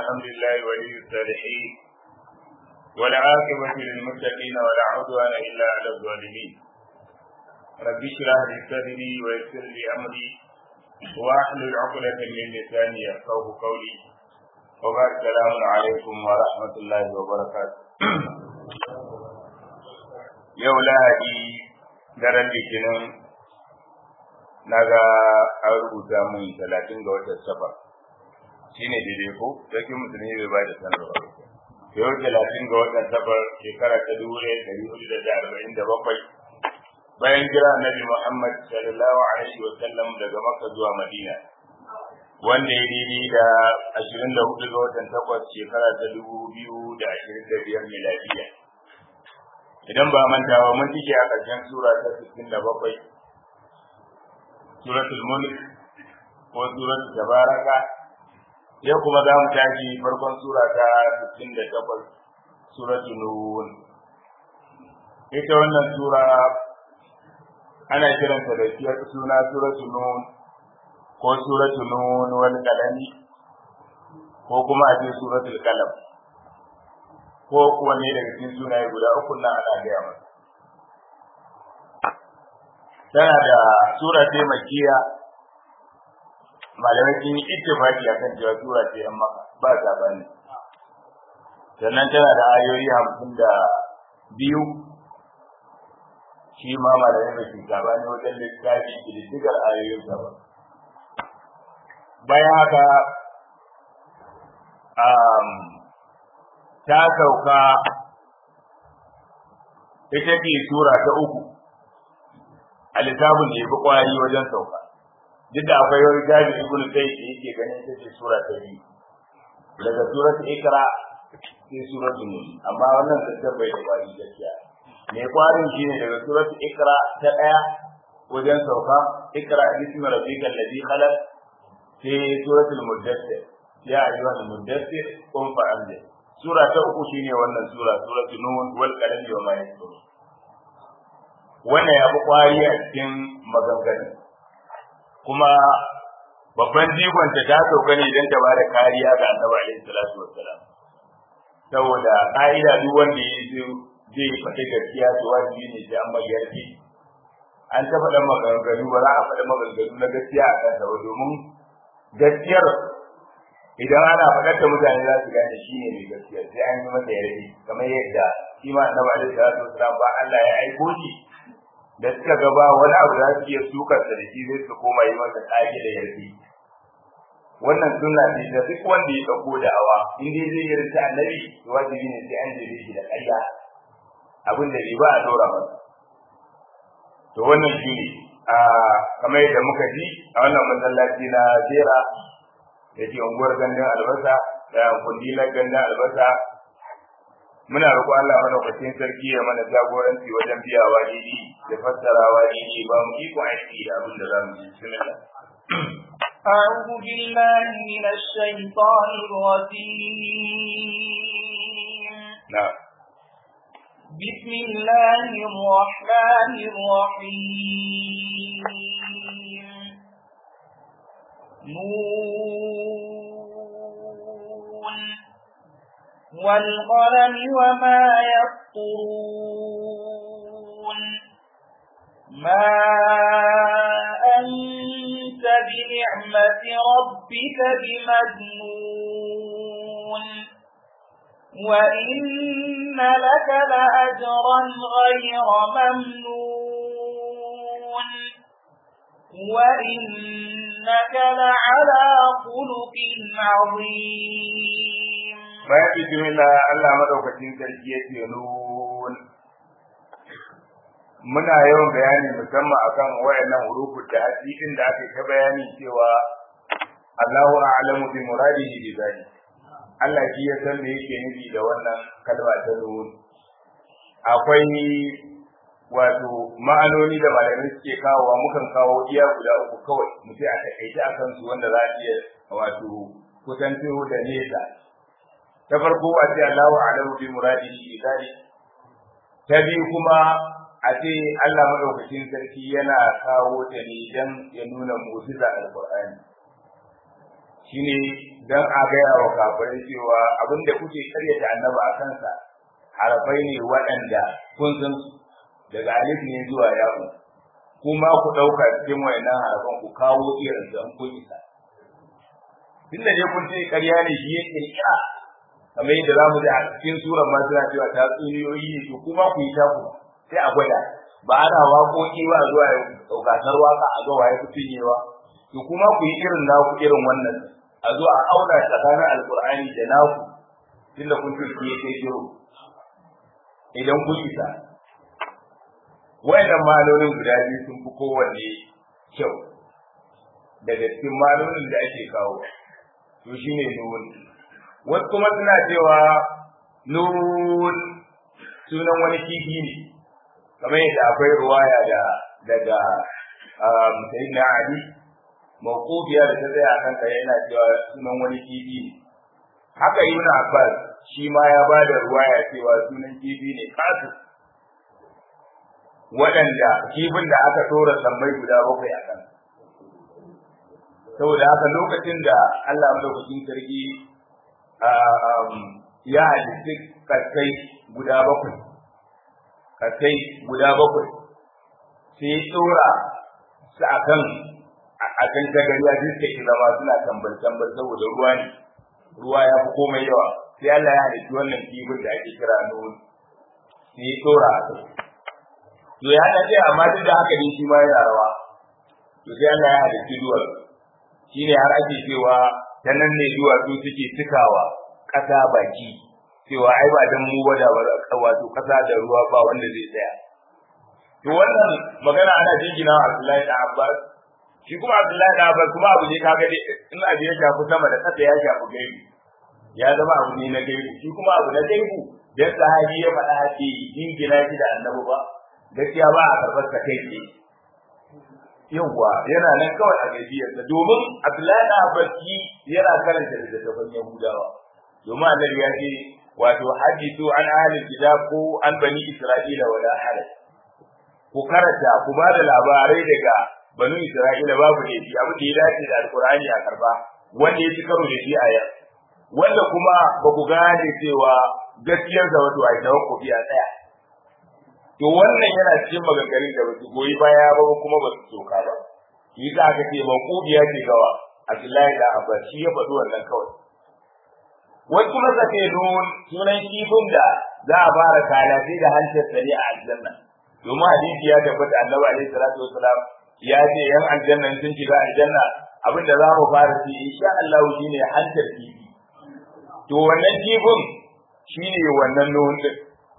الحمد لله ولي الصالحين والعاقبة للمتقين ولا عدوان إلا على الظالمين رب اشرح لي صدري ويسر لي أمري واحلل عقدة من لساني يفقهوا قولي وبعد السلام عليكم ورحمة الله وبركاته yau lahadi daren litinin na ga an rubuta mun talatin ga watan safar shi ne daidai ko sarkin musulmi bai ba da sanarwa yau talatin ga watan safar shekara ta dubu ɗaya ɗari hudu da arba'in da bakwai bayan jira annabi muhammad sallallahu alaihi wa sallam daga makka zuwa madina wanda ya daidai da ashirin da hudu ga watan takwas shekara ta dubu biyu da ashirin da biyar miladiya idan ba manta ba mun tike a ƙarshen sura ta 67 suratul mulk ko suratul tabaraka yau kuma za mu tashi farkon sura ta 68 suratul nun ita wannan sura ana kiranta da suna suratul nun ko suratul nun wal qalami ko kuma a ce suratul qalam ko wanne daga cikin sunaye guda uku nan ana gaya masa tana da sura ce makiya malamai sun yi ittifaki akan cewa sura ce yan maka ba sabani sannan tana da ayoyi hamsin da biyu shi ma malamai ba su sabani wajen littafi ƙididdigar ayoyin sa ba bayan haka ta sauka ita ce sura ta uku a littafin da ya fi kwari wajen sauka duk da akwai wani jabi ibn sai da yake ganin ita ce sura ta biyu daga surat ikra sai surat nun amma wannan tattar bai da kwari gaskiya mai kwarin shine daga surat ikra ta daya wajen sauka ikra bismi rabbikal ladhi khalaq sai suratul muddathir ya ayyuhal muddathir qum fa'anzir sura ta uku shine wannan sura suratul nun wal qalami wa ma yasturun wannan ya fi kwari a cikin maganganu kuma babban jigonta ta sauka ne don ta bada kariya ga annabi alaihi salatu wassalam saboda ka'ida duk wanda ya zo zai faɗi gaskiya to wajibi ne sai an magiyarki an ta faɗa maganganu ba za a faɗa maganganu na gaskiya a kansa ba domin gaskiyar idan ana faɗar da mutane za su gane shi ne mai gaskiya sai an yi masa yarda kamar yadda shi ma annabi alaihi salatu wassalam ba Allah ya aiko shi da suka ga ba wani abu za su iya sukar da shi zai su koma yi masa ƙage da yarda wannan sunna ce da duk wanda ya dauko da'awa in dai zai yi rinta annabi to wajibi ne sai an jire shi da ƙarya abin da bai ba a dora masa to wannan shi ne a kamar yadda muka ji a wannan masallaci na jera da ke unguwar gandun albasa da kundilar gandun albasa muna roƙo Allah madaukakin sarki ya mana jagoranci wajen biyawa daidai da fassarawa daidai ba mu iko aiki da abin da za mu yi bismillah أعوذ بالله من الشيطان الرجيم نعم بسم الله الرحمن الرحيم نون والقلم وما يسطرون ما أنت بنعمة ربك بمجنون وإن لك لأجرا غير ممنون وإنك لعلى خلق عظيم bayan bismillah Allah madaukakin sarki ya ce nun muna yawan bayani musamman akan wayannan hurufut da hadisin da aka ta bayani cewa Allahu a'lamu bi muradihi bi zalik Allah shi ya san me yake nufi da wannan kalma ta nun akwai wato ma'anoni da malamai suke kawowa mukan kawo iya guda uku kawai mu sai a takaice akan su wanda za a iya wato kusanto da nesa ta farko a ce Allahu a'lamu bi muradihi bi zalik ta biyu kuma a ce Allah madaukakin sarki yana kawo ta ne dan ya nuna mu'jiza alqur'ani shine dan a gaya wa kafirai cewa abin da kuke karyata annaba a kansa harafai ne waɗanda kun san su daga alif ne zuwa yaƙu kuma ku ɗauka cikin wayannan harafan ku kawo irin su an kun isa tunda dai kun ce ƙarya ne shi ya kirkira kamar yadda za mu ji a cikin surar ma suna cewa ta tsuniyoyi ne to kuma ku yi taku sai a gwada ba ana waƙoƙi ba zuwa gasar waka a ga waye ku cinyewa to kuma ku yi irin naku irin wannan a zo a auna tsakanin alkur'ani da naku tunda kun ce ki yake jiro idan kun isa wayannan malolin guda biyu sun fi kowanne kyau daga cikin malolin da ake kawo to shine nun wasu kuma suna cewa nun sunan wani kifi ne kamar yadda akwai ruwaya da daga sayyidina ali mawqufiya da ta tsaya kan kai yana cewa sunan wani kifi ne haka ibn abbas shi ma ya ba da ruwaya cewa sunan kifi ne kasu waɗanda kifin da aka tora sammai guda bakwai a kan saboda haka lokacin da Allah madaukakin sarki ya halitta kaskai guda bakwai kaskai guda bakwai sai ya tsora su a kan a kan tagariya duk da zama suna tambal tambal saboda ruwa ne ruwa ya fi komai yawa sai Allah ya halitta wannan kifin da ake kira nun sai ya tsora a kai to ya dace amma duk da haka ne shi ma yana rawa to sai Allah ya halitta duwar shine har ake cewa ta nan ne duwatsu suke cikawa ƙasa baki cewa ai ba dan mu bada wato ƙasa da ruwa ba wanda zai tsaya to wannan magana ana jingina Abdullahi da Abbas shi kuma Abdullahi da Abbas kuma abu ne kaga dai in abu ya shafi sama da ƙasa ya shafi gaibi ya zama abu ne na gaibi shi kuma abu na gaibi dan sahabi ya faɗa hake jingina shi da annabi ba gaskiya ba a karɓar ka kai tsaye yawwa yana nan kawai a gaibiyarsa domin Abdullahi da Abbas yana karanta littattafan Yahudawa domin annabi ya ce wato hadithu an ahli kitab ko an bani Isra'ila wala haraj ku karanta ku ba da labarai daga banu Isra'ila babu ne shi abu da ya dace da Alkur'ani a karba wanda ya ci karo da shi a yau wanda kuma ba ku gane cewa gaskiyar da wato ai tawakkufi a tsaya to wannan yana cikin maganganun da basu goyi baya ba kuma ba su soka ba shi za ka ce maqubiya ce gawa Abdullahi da Abbas shi ya faɗi wannan kawai wai kuma zafe nun sunan kifin da za a fara kalafi da hancin sani a aljanna domin hadisi ya tabbata annabi alaihi salatu wasalam ya ce yan aljanna sun shiga aljanna abin da za mu fara ci insha Allah shine hancin kifi to wannan kifin shine wannan nun din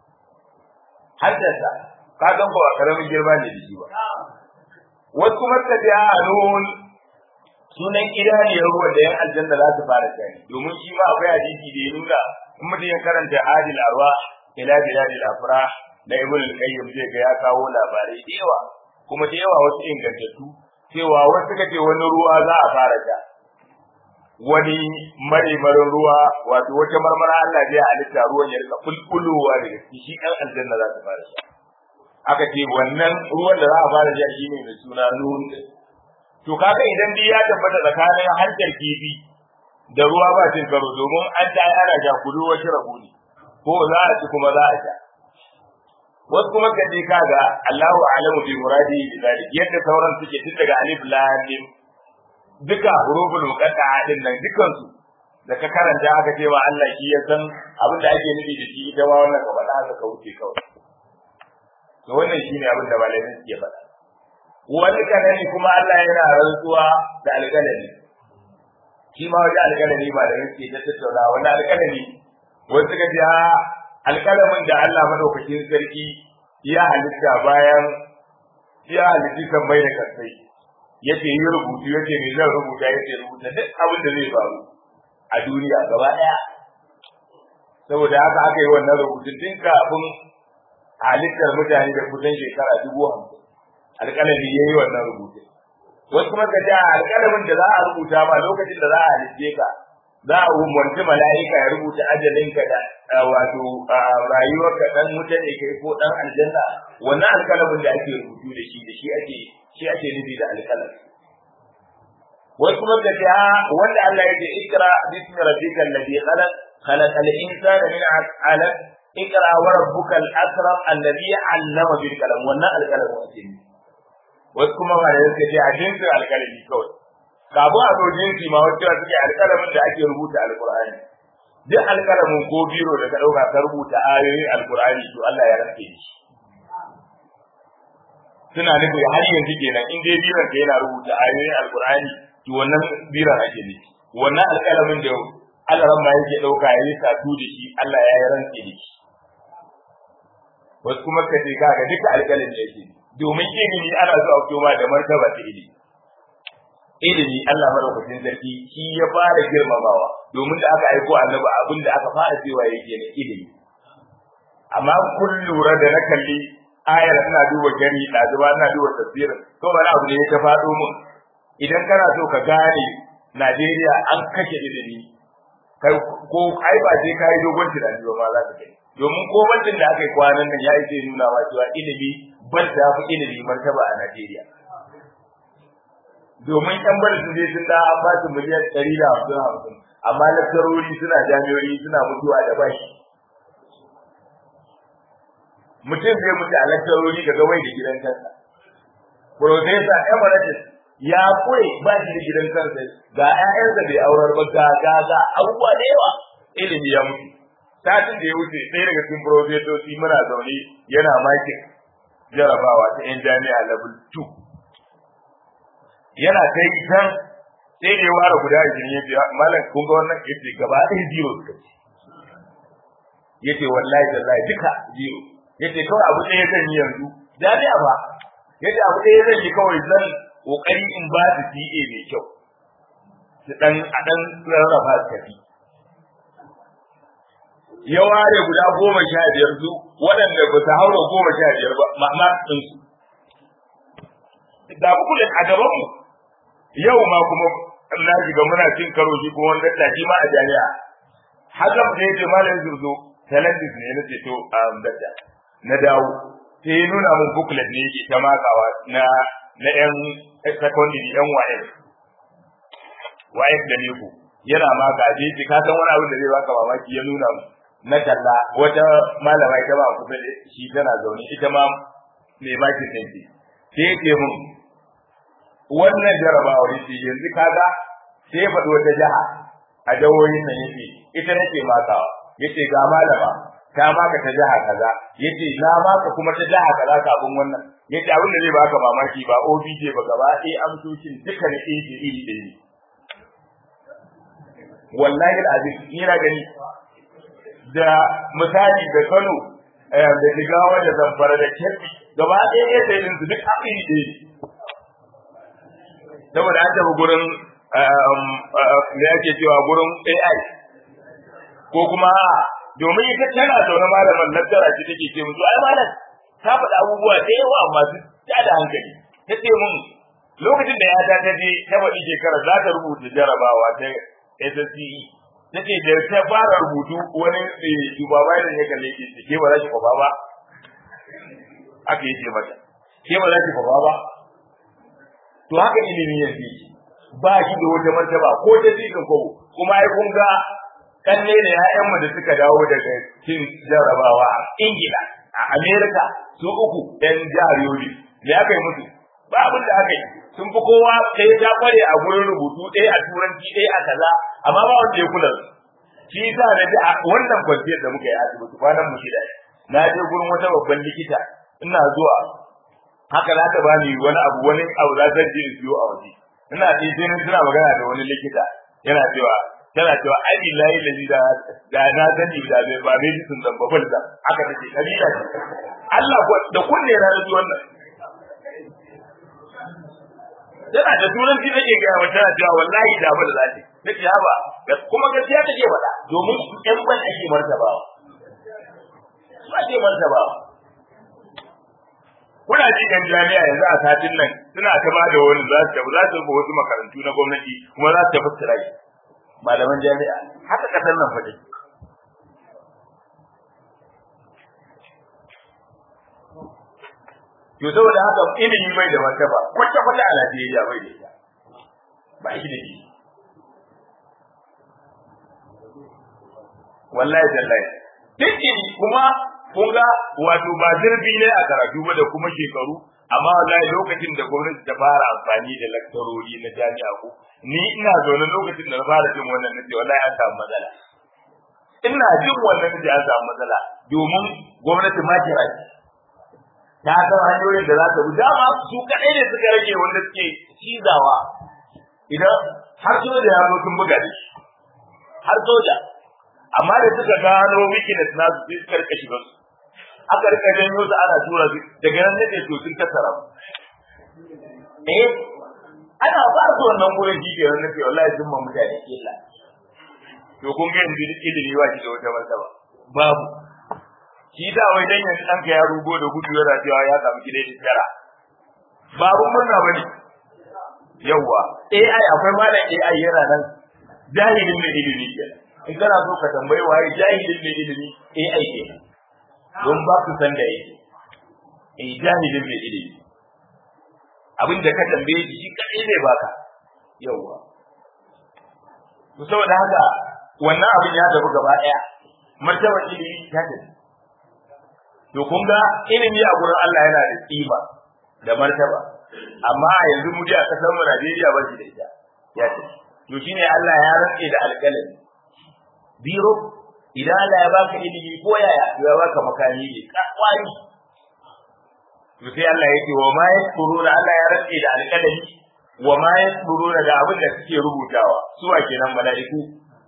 hancinsa ka san ba karamin girma ne da shi ba wasu kuma ta ce a nun sunan idaniyar ruwan da yan aljanna za su fara shani domin shi ma akwai hadisi da ya nuna in mutum ya karanta adil arwa ila biladil afrah na ibn al-qayyim zai ga ya kawo labarai da yawa kuma da yawa wasu ingantattu cewa wasu suka ce wani ruwa za a fara sha wani marimarin ruwa wato wata marmara Allah zai halitta ruwan ya rika bulbulowa daga ciki shi ɗan aljanna za su fara sha aka ce wannan ruwan da za a fara sha shine mai suna nun to kaga idan dai ya tabbata tsakanin hantar kifi da ruwa ba cin karo domin an ta ana sha kudu wata rabu ne ko za a ci kuma za a sha wasu kuma ka je kaga Allahu a'lamu bi muradi bi zalik yadda sauran suke tun daga alif lam mim duka huruful muqatta'a din nan dukan su da ka karanta aka ce wa Allah shi ya san abin da ake nufi da shi ita ma wannan ka faɗa haka ka wuce kawai to wannan shine abin da malamin suke faɗa wani kanani kuma Allah yana rantsuwa da alƙalami shi ma wajen alƙalami ba da suke ta tattauna wani alƙalami wasu suka ce alƙalamin da Allah madaukakin sarki ya halitta bayan ya halitti kan mai da kasai yace yi rubutu yace me zan rubuta yace rubuta duk abin da zai faru a duniya gaba daya saboda haka aka yi wannan rubutun tun kafin halittar mutane da kusan shekara dubu hamsin alƙalami ya yi wannan rubutun wasu kuma ka ja alƙalamin da za a rubuta ma lokacin da za a halitte ka za a umarci mala'ika ya rubuta ajalinka da wato rayuwarka dan wuta ne kai ko dan aljanna wannan alƙalamin da ake rubutu da shi da shi ake shi ake nufi da alƙalam wai kuma da ta wanda Allah ya ce ikra bismi rabbikal ladhi khalaq khalaqal insana min 'alaq ikra wa rabbukal akram alladhi 'allama bil qalam wannan alqalam wace ne wasu kuma ba da yake ce a jinsin alqalami kawai kafin a zo jinsi ma wacce suke alqalamin da ake rubuta alqur'ani duk alqalamin ko biro da ka dauka ka rubuta ayoyin alqur'ani to Allah ya rike shi suna nufi har yanzu kenan in dai biran ka yana rubuta ayoyin alqur'ani to wannan biran ake nufi wannan alqalamin da Allah ran ma yake dauka yayi satu da shi Allah ya yi rantsi da shi wasu kuma ka ce kaga duka alƙalin da yake domin ilimi ana so a fito ma da martaba ta ilimi ilimi Allah madaukakin sarki shi ya fara girmamawa domin da aka aiko annabi abin da aka fara cewa yake ne ilimi amma kun lura da na kalli ayar ina duba gani ɗazuba ina duba tafsirin ko wani abu ne ya ta faɗo mun idan kana so ka gane Najeriya an kashe ilimi kai ko ai ba sai kai dogon tunani ba ma za ka gani domin ko bantin da aka yi kwanan nan ya yi zai nuna wa cewa ilimi ban da fi ilimi martaba a Najeriya domin yan bari sun je sun da an ba su miliyan ɗari da hamsin hamsin amma lakcarori suna jami'o'i suna mutuwa da bashi mutum zai mutu a lakcarori ga gawai da gidan kansa Profesa Emeritus ya kure ba shi da gidan kansa ga 'ya'yansa bai aurar ba ga ga ga abubuwa da yawa ilimi ya mutu satin da ya wuce ɗaya daga cikin profesoci muna zaune yana makin jarabawa ta yan jami'a level 2 yana kai can sai da ya ware guda ashirin ya ce malam kun ga wannan ya ce gaba ɗaya zero suka ce ya ce wallahi tallahi duka zero ya ce kawai abu ɗaya zan yi yanzu jami'a ba ya ce abu ɗaya zan yi kawai zan ƙoƙari in ba su CA mai kyau su ɗan a ɗan rarraba su tafi ya ware guda goma sha biyar su waɗanda ba su haura goma sha biyar ba ma'ama ɗinsu da kullum a gabanmu yau ma kuma na shiga muna cin karo shi kuma wanda tashi ma a jami'a hakan da yake malam zurzo talentis ne na ce to a dadda na dawo sai ya nuna mun booklet ne yake ta makawa na na yan secondary yan waye waye da ne ku yana maka je ki ka san wani abin da zai baka mamaki ya nuna mu na talla wata malama ita ba kusa da shi tana zaune ita ma mai makin ɗin ce sai yake mun wannan jarabawar yace yanzu kaga sai ya faɗi wata jiha a jawoyin nan yace ita nake makawa yace ga malama ta maka ta jiha kaza yace na maka kuma ta jiha kaza kafin wannan yace abin da zai baka mamaki ba OBJ ba gaba ɗaya amsoshin duka na iri iri ɗaya wallahi alazim ina gani da misali da Kano da Jigawa da Zamfara da Kebbi gaba ɗaya ɗaya sai su duk iri ɗaya saboda an tafi gurin da yake cewa gurin AI ko kuma domin ita tana zaune malaman lattara ce take ce musu ai malam ta faɗa abubuwa da yawa masu tada hankali ta ce mun lokacin da ya ta ta je ta faɗi shekarar za ta rubuta jarabawa ta SSCE ta ce da ta fara rubutu wani shugaba da ya kalle ke ce ke ba za ki kwafa ba aka yi ce mata ke ba za ki kwafa ba to haka ilimi ya fi ba shi da wata martaba ko ta zikin kobo kuma ai kun ga kanne ne ƴaƴan mu da suka dawo daga cin jarabawa a Ingila a America su uku ɗan jihar Yobe me aka yi musu ba abin da aka yi sun fi kowa ɗaya ta kware a gurin rubutu ɗaya a turanci ɗaya a kaza amma ba wanda ya kula shi yasa na ji wannan kwanciyar da muka yi a asibiti kwanan mu shida na je gurin wata babban likita ina zuwa haka za ta bani wani abu wani abu za ta je in siyo a waje ina ce sai nan tana magana da wani likita yana cewa tana cewa ai billahi lazi da da na sani da bai ba mai sun zan babal da haka take kabila ce Allah ko da kunne na da wannan tana da turanci nake ga wa tana cewa wallahi da bal zati nake haba kuma gaskiya take faɗa domin ƴan ban ake martabawa ba ake martabawa kuna ji kan jami'a yanzu a satin nan suna ta ba da wani za su tafi za su wasu makarantu na gwamnati kuma za su tafi tsirai malaman jami'a haka kasar nan faɗi to saboda haka ilimi bai da martaba kwata kwata a Najeriya bai da ita ba shi da shi wallahi tallahi take kuma kun ga wato ba zurfi ne a karatu ba da kuma shekaru amma wallahi lokacin da gwamnati ta fara amfani da laktarori na jami'a ko ni ina zaune lokacin da na fara jin wannan nace wallahi an samu matsala ina jin wannan nace an samu matsala domin gwamnati ma kira ta san hanyoyin da za ta bi dama su kaɗai ne suka rage wanda suke cizawa idan har soja ya zo sun buga da shi har soja amma da suka gano weakness na su sai suka rika shiga su aka rika janyo su ana tura su daga nan nake to sun kasara mu eh ana ba su wannan gurin shi ke nan wallahi sun ma mutane illa to kun ga yanzu ilimi ba shi da wata martaba babu shi da wai dan yanzu ɗanka ya rugo da gudu yana cewa ya samu gida da tara babu murna bane yawwa AI akwai malam AI yana nan jahilin mai ilimi ke in kana so ka tambayi waye jahilin mai ilimi AI ke don ba ku san da yake eh jahilin mai ilimi abin da ka tambaye shi shi kadai zai baka yawwa to saboda haka wannan abin ya tafi gaba daya martabar ilimi ta tafi to kun ga ilimi a gurin Allah yana da kima da martaba amma a yanzu mu a kasar mu Najeriya ba shi da ita ya ce to shine Allah ya rantse da alƙalami biro idan Allah ya baka ilimi ko yaya ya baka makami ne kwari to sai Allah yake wa ma yaskuruna Allah ya rantse da alƙalami wa ma yaskuruna da abin da suke rubutawa su wa kenan mala'iku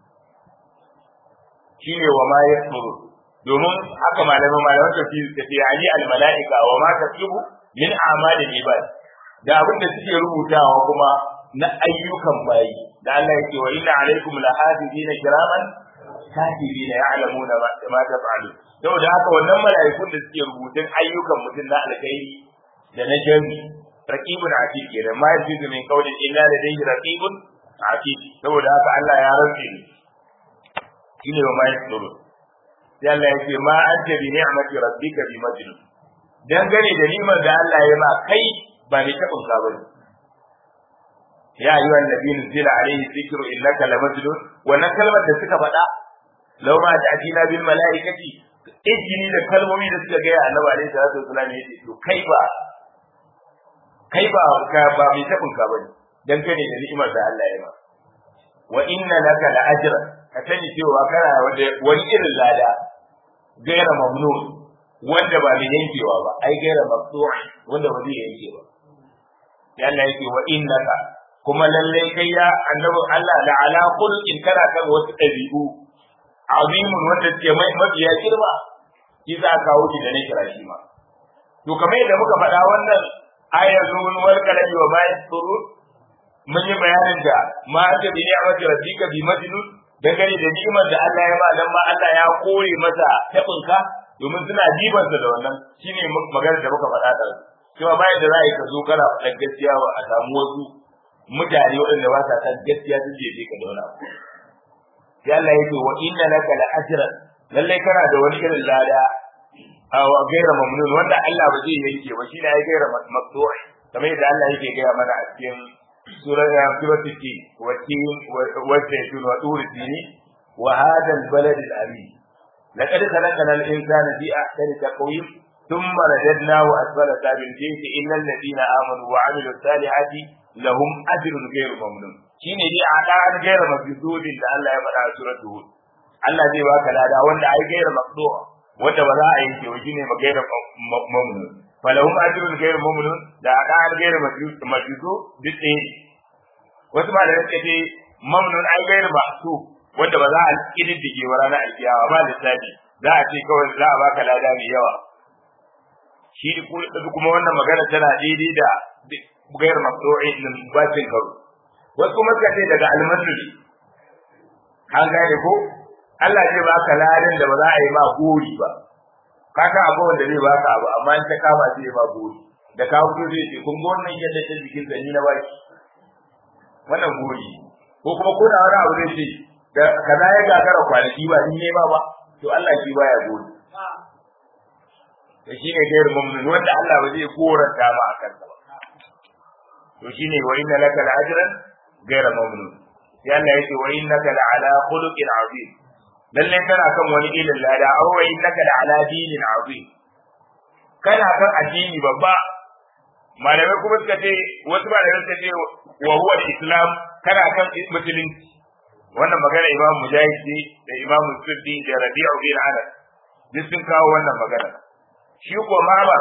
shine wa ma yaskuruna domin haka malaman malaman tafsir da ce ali al malaika wa ma taktubu min a'mali ibad da abin da suke rubutawa kuma na ayyukan bayi da Allah yake wa inna alaikum lahafizina kiraman katibina ya'lamuna ma taf'alun saboda haka wannan mala'ikun da suke rubutun ayyukan mutum na alkhairi da na jami raqibun atid kenan ma yajidu min qawlin illa ladayhi raqibun atid saboda haka Allah ya rantsi shine wa ma yasdurun sai Allah ya ce ma anta bi ni'mati rabbika bi majnun dangane da ni'mar da Allah ya ma kai ba ne tabin ka bane ya ayyuhan nabiyyu zila alayhi dhikru innaka la majnun wannan kalmar da suka faɗa law ma ta'tina bil malaikati ijini da kalmomi da suka ga annabi alayhi salatu wasallam yace to kai ba kai ba ka ba mai tabin ka bane dangane da ni'imar da Allah ya ma wa inna laka la ajran ka sani cewa kana wani irin lada gaira mamnun wanda ba mai yankewa ba ai gaira maqtu'i wanda ba zai yanke ba ya Allah yake wa innaka kuma lalle kai ya annabi Allah la ala khulqin kana kan wasu dabi'u azimun wanda ke mai mafiya girma shi za ka kawo shi da ne kira shi ma to kamar yadda muka faɗa wannan ayar zuwan wal kalami wa ma yasuru mun yi bayanin da ma aka bi ni'mati rabbika bi majnun dangane da ni'imar da Allah ya ba dan ma Allah ya kore masa tabinka domin suna jibansa da wannan shine maganar da muka faɗa da cewa bayan da za ka zo kana faɗa gaskiya ba a samu wasu mutane waɗanda ba sa san gaskiya su je ka da wani abu sai Allah ya ce wa inna laka la ajran lalle kana da wani irin lada a gaira mamnun wanda Allah ba zai yanke ba shine ai gaira maqtu'i kamar yadda Allah yake gaya mana a cikin سورة سورة التين والتين والزيتون وطور التين وهذا البلد الأمين لقد خلقنا الإنسان في أحسن تقويم ثم رددناه أسفل سابلين إلا الذين آمنوا وعملوا الصالحات لهم أجر غير ممنون shine dai a ɗan gaira mabidudin da Allah ya faɗa a surat Hud Allah zai baka lada wanda ai gaira maqdu'a wanda ba za a yi ke shine ma gaira mamnun falahum ajrun ghairu mamnun da ɗan gaira mabidu duk ɗaya wasu ba da suka ce mamnun ai gaira masu wanda ba za a kididdige wa ranar alkiyawa ba lissafi za a ce kawai za a baka lada mai yawa shi kuma wannan magana tana daidai da gairar maqdu'i din bacin karo wasu kuma suka ce daga almasri an gane ko Allah zai baka ladan da ba za a yi ma gori ba ka san abu wanda zai baka abu amma in ta kama zai ba gori da ka fito zai ce kun ga wannan yadda ta jikin zani na baki wannan gori ko kuma ko da wani abu zai ce da kaza ya gagara kwanaki ba ni ne ba ba to Allah shi baya gori to shine gairu mamnun wanda Allah ba zai koranta ma akan ba to shine wa inna laka la'ajran gaira mamnun sai Allah yake wa innaka la'ala khuluqin azim lalle kana kan wani ilin lada aw wa innaka la'ala dinin azim kana kan addini babba malamai kuma suka ce wasu malamai suka ce wa huwa islam kana kan musulunci wannan magana imam mujahid ne da imam suddi da rabi'u bin anas duk sun kawo wannan magana shi ko Muhammad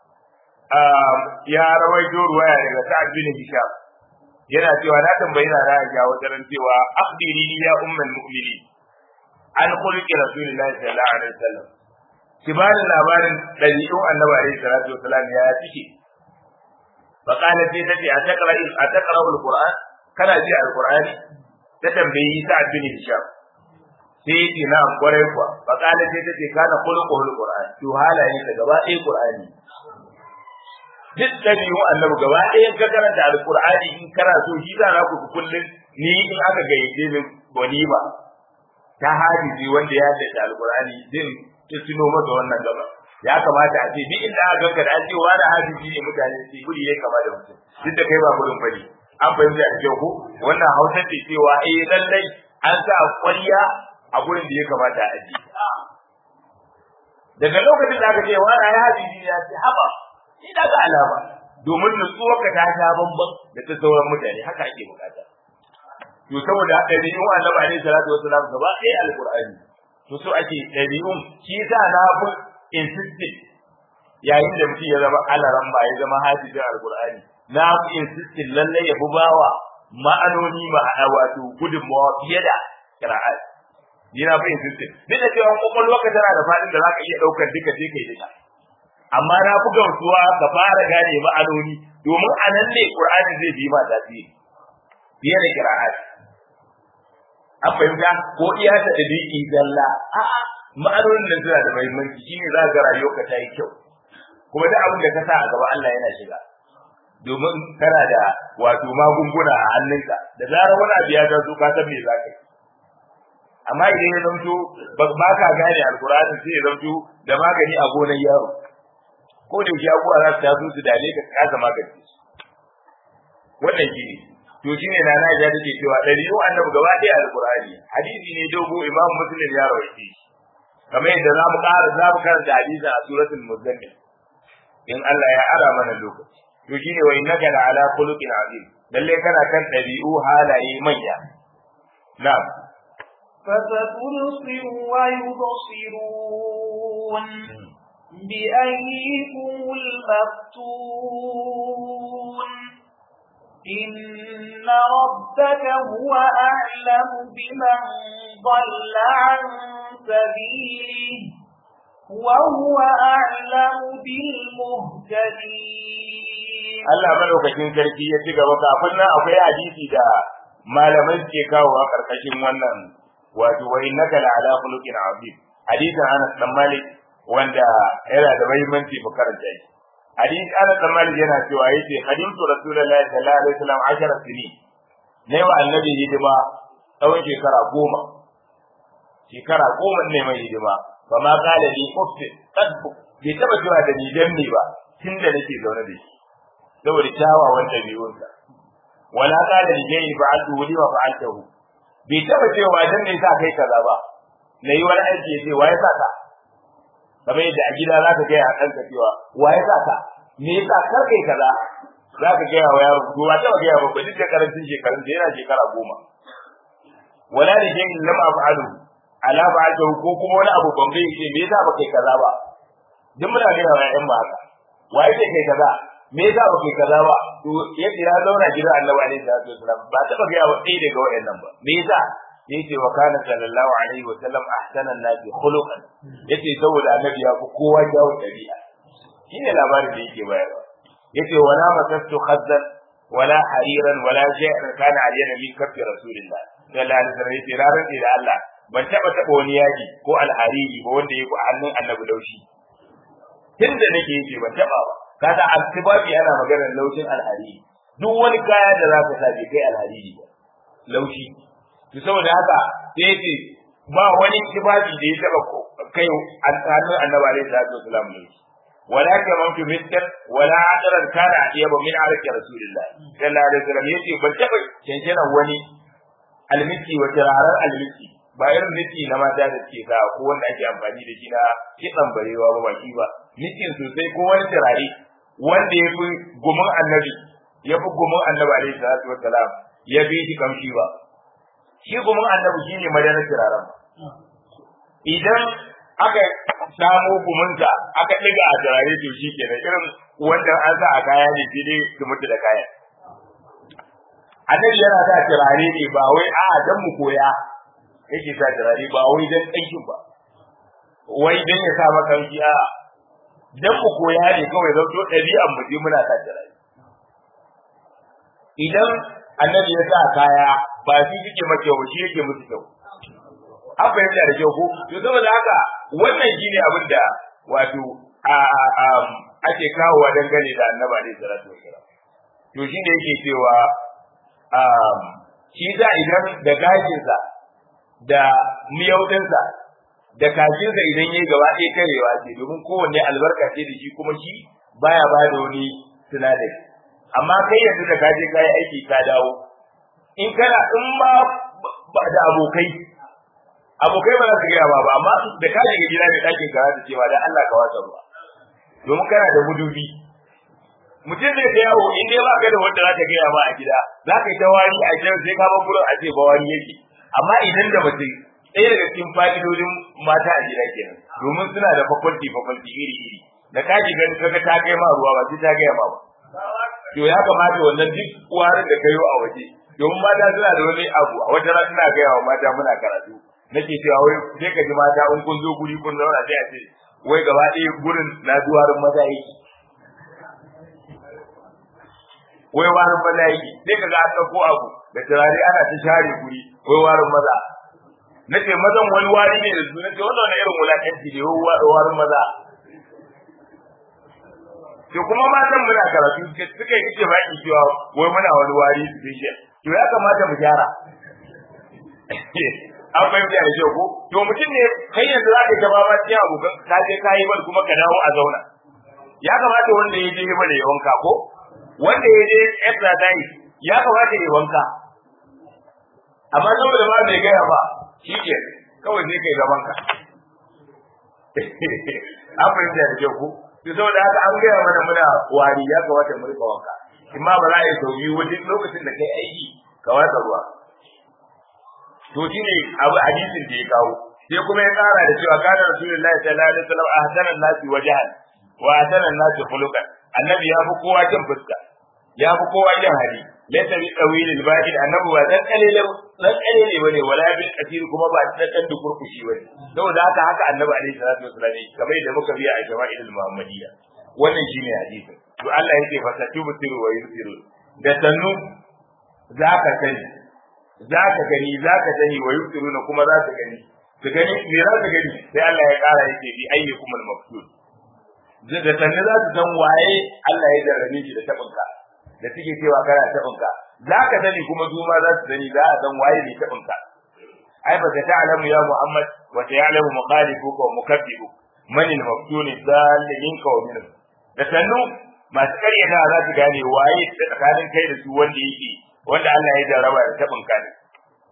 ya rawaito ruwaya daga Sa'ad bin Hisham yana cewa na tambayi na Aisha wajen cewa akhbiri ya ummul mu'minin an khuluqi rasulillahi sallallahu alaihi wasallam ki ba da labarin dabi'un annabi alaihi salatu wasallam ya cike fa qala sai tace a taqra a taqra alquran kana ji alqurani ta tambayi Sa'ad bin Hisham sai ce na kwarai kuwa fa qala sai tace kana khuluqu alquran to halaye ta gaba ɗaya qur'ani duk ɗabi'un annabi gaba ɗaya ka karanta alqur'ani in kana so shi za na ku kullun ni in aka gayyace min walima ta hadisi wanda ya dace alqur'ani din ta tuno masa wannan gaba ya kamata a ce duk inda aka ganka da an ce wani hadisi ne mutane su guri ya kama da mutum duk da kai ba gurin bane an fahimta a kyau ko wannan hausar ce cewa eh lallai an sa kwariya a gurin da ya kamata a ji daga lokacin da aka ce wani ya hadisi ne ya ce haba ni daga alama domin nutsuwarka ta sha bamban da ta sauran mutane haka ake bukata to saboda ɗabi'un annabi alaihi salatu wasalam gaba ɗaya alqur'ani to so ake ɗabi'un shi yasa na fi insisted yayin da mutum ya zama alaran ba ya zama hafizin alqur'ani na fi insisted lallai ya fi bawa ma'anoni ma'ana wato gudunmawa fiye da qira'at ni na fi insisted duk da cewa kwakwalwarka tana da faɗin da zaka iya ɗaukar duka sai kai duka amma na fi gamsuwa ka fara gane ma'anoni domin a nan ne qur'ani zai bi ma tasiri fiye da qira'at an fahimta ko iya ta da biki zalla a'a ma'anonin nan suna da muhimmanci shine za ga rayuwarka ta yi kyau kuma duk abin da ka sa a gaba Allah yana shiga domin kana da wato magunguna a hannunka da zarar wani abu ya taso ka san me za ka yi amma idan ya zamto ba ka gane alkur'ani sai ya zamto da magani a gonar yaro ko da yake abubuwa za su taso su dale ka kasa magance su wannan shi ne to shi ne nana ya take cewa ɗari'u annabi gaba ɗaya alkur'ani hadisi ne dogo imam muslim ya rawaite shi kamar yadda za mu ƙara za mu karanta hadisin a suratul muzammil in Allah ya ara mana lokaci to shine wa innaka la ala khuluqin azim lalle kana kan ɗabi'u halaye manya na'am فستبصر ويبصرون بأيكم المفتون إن ربك هو أعلم بمن ضل عن سبيله وهو أعلم بالمهتدين Allah madaukakin sarki ya ci gaba kafin nan akwai hadisi da malamai suke kawo a karkashin wannan wato wa innaka la ala khuluqin azim hadisin Anas dan Malik wanda yana da muhimmanci mu karanta shi hadisi Anas dan Malik yana cewa yace khadimtu rasulullahi sallallahu alaihi wasallam 10 sini ne wa annabi hidima tsawon shekara goma shekara goma ne mai hidima ba ma kala ni ufti qadbu bai taba cewa da ni dan ne ba tunda nake zaune da shi saboda kyawawan dabi'unsa wala kala ni jayi fa'altu li wa fa'altahu bai taba cewa dan ne sa kai kaza ba nayi wani aiki sai waye sa ka kamar yadda a gida za ka gaya a ɗanka cewa wa ya sa ka me yasa kar kai kaza za ka gaya wa yaro to ba taɓa gaya ba ba duk da karancin shekarun da yana shekara goma wala da jin lam af'alu ala ba'da ko kuma wani abu ban bai ce me yasa ba kai kaza ba duk muna gaya wa ƴan ba haka wa yake kai kaza me yasa ba kai kaza ba to yadda ya zauna gidan Annabi alaihi salatu wasallam ba taɓa gaya wa ɗaya daga waɗannan ba me yasa yace wa kana sallallahu alaihi wa sallam ahsana an-nas khuluqan yace saboda annabi ya fi kowa kyawun dabi'a shine labarin da yake bayarwa yace wala masastu khazzan wala hariran wala shay'an kana aliyana min kaffi rasulillah sallallahu alaihi wasallam yace ranar da Allah ban taba taba wani yaji ko alhariri ba wanda yake a hannun annabi laushi tunda nake yake ban taba ba kaga altibabi ana maganar laushin alhariri duk wani kaya da zaka sa bai kai alhariri ba laushi to saboda haka sai yace ba wani kibabi da ya taba kai hannun annabi alaihi salatu wasallam ne wala kamantu miskan wala adaran kana atiyaba min arki rasulillah sallallahu alaihi wasallam yace ban taba cancana wani almiki wa tirarar almiki ba irin miki na mata da ke sa ko wanda ake amfani da shi na kitsan barewa ba baki ba mikin sosai ko wani turare wanda ya fi gumin annabi ya fi gumin annabi alaihi salatu wassalam ya bi shi kamshi ba shi gumin annabi shine madanar turaren idan aka samo gumunta aka ɗiga a turare to shi kenan irin wanda an sa a kaya ne sai dai su mutu da kaya annabi yana sa turare ne ba wai a dan mu koya yake sa turare ba wai dan ɗankin ba wai dan ya sa maka a dan mu koya ne kawai zan to ɗabi'an mu je muna sa turare idan annabi ya sa kaya ba shi suke maka kyau shi yake musu kyau an fahimta da kyau ko to saboda haka wannan shine abin da wato a ake kawowa dangane da annabi alaihi salatu wasalam to shine yake cewa shi da idan da gashinsa da miyaudinsa da kashinsa idan yayi gaba ɗaya karewa ce domin kowanne albarka ce da shi kuma shi baya ba da wani sinadari amma kai yanzu da kaje kayi aiki ka dawo in kana in ma ba da abokai abokai ba za su gaya ba ba amma da ka shiga gida da ɗakin ka da cewa da Allah ka wasa ruwa domin kana da mudubi mutum zai ta yawo in dai ba ka da wanda za ka gaya ma a gida za ka yi ta wari a can sai ka bar gurin a ce ba wari yake amma idan da mace ɗaya daga cikin fa'idodin mata a gida kenan domin suna da fakwalti fakwalti iri iri da ka shiga kaga ta kai ma ruwa ba sai ta gaya ma ba to ya kamata wannan duk warin da kayo a waje domin mata suna da wani abu a wata ran ina gaya wa mata muna karatu nake cewa wai sai ka ji mata in kun zo guri kun zauna sai a ce wai gaba ɗaya gurin na duwarin maza yake wai warin maza yake sai ka ga an ɗauko abu da turare ana ta share guri wai warin maza nace mazan wani wari ne da su nace wannan wani irin wulakanci ne wai warin maza to kuma matan muna karatu suka yi ce baki cewa wai muna wani wari special to ya kamata mu gyara an fahimta da kyau ko to mutum ne kai yanzu za ka ta ba ma cikin abokan ka je ka yi bal kuma ka dawo a zauna ya kamata wanda ya je bal ya wanka ko wanda ya je exercise ya kamata ya wanka amma saboda ba mai gaya ba shi ke kawai sai kai gaban ka an fahimta da kyau ko to saboda haka an gaya mana muna wari ya kamata mu rika wanka imma ba za a yi sau biyu wajen lokacin da kai aiki ka watsa ruwa to shine abu hadisin da ya kawo sai kuma ya kara da cewa kana rasulullahi sallallahu alaihi wasallam ahsanan nasi wajhan wa ahsanan nasi khuluqan annabi ya fi kowa jin fuska ya fi kowa jin hali laysa bi tawil al ba'id annabi ba dan kalele dan kalele bane wala bil kathir kuma ba dan dan dukurkushi bane saboda haka haka annabi alaihi salatu wasallam kamar da muka biya a jama'il muhammadiyya wannan shine hadisin to Allah yake fa tatubu wa yusiru da sannu zaka sani za ka gani za ka sani wa yusiruna kuma za su gani su gani me za su gani sai Allah ya kara yake bi ayyukum al-maqtul da sanne za su san waye Allah ya jarrabe shi da tabinka da suke cewa kana tabinka za ka sani kuma su ma za su sani za a san waye ne tabinka ai ba ta ta'lamu ya Muhammad wa ta'lamu mukhalifuka wa mukabbibu man al-maqtul zalimin ka wa minhum da sannu masu karyata za su gane waye tsakanin kai da su wanda yake wanda Allah ya jarraba da tabin ka ne